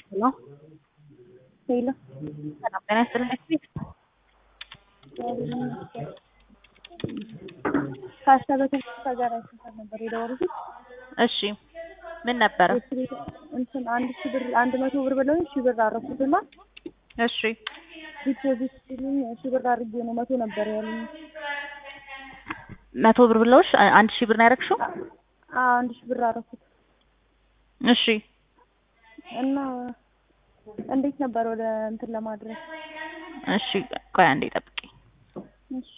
ሄሎ ሄሎ ሰላም ጤና ይስጥልኝ። ቤት ከአሰበ ተስፋ ጋር አይተሳሰብ ነበር የደወልኩት። እሺ ምን ነበረ? እንትን አንድ ሺህ ብር አንድ መቶ ብር ብለውኝ ሺህ ብር አረኩትና እሺ ዲፖዚት ሲሉኝ ሺህ ብር አድርጌ ነው መቶ ነበር ያሉኝ። መቶ ብር ብለውሽ አ- አንድ ሺህ ብር ነው ያደረግሽው? አዎ አንድ ሺህ ብር አረኩት እሺ እና እንዴት ነበር ወደ እንትን ለማድረግ? እሺ ቆይ አንዴ ጠብቂኝ። እሺ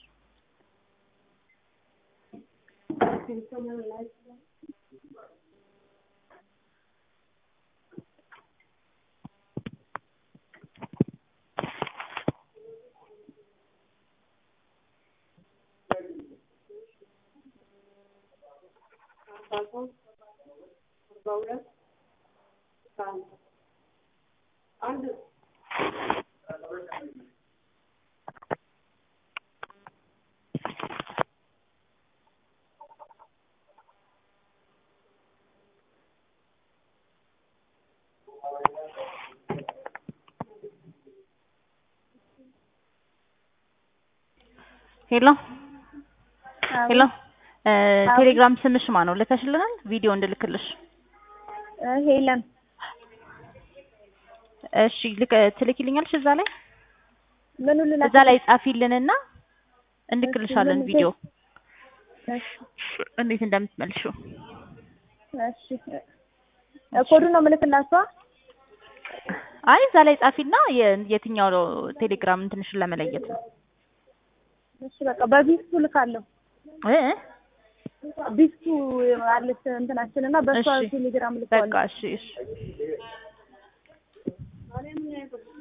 ሄሎ ሄሎ እ ቴሌግራም ስምሽ ማን ነው? ልከሽልናል ቪዲዮ እንድልክልሽ። እ ሄለን እሺ ልክ ትልኪልኛለሽ እዛ ላይ ምኑ ልላ እዛ ላይ ጻፊልንና እንልክልሻለን እሺ፣ ቪዲዮ እሺ እንዴት እንደምትመልሺው። እሺ እ ኮዱ ነው የምልክላችኋ? አይ እዛ ላይ ጻፊና የ- የትኛው ነው ቴሌግራም እንትንሽን ለመለየት ነው። እሺ በቃ በቢስቱ ልካለሁ። እ ቢስቱ አለች እንትናችን እና በሷ እሺ ቴሌግራም በቃ ልከዋለሁ። እሺ እሺ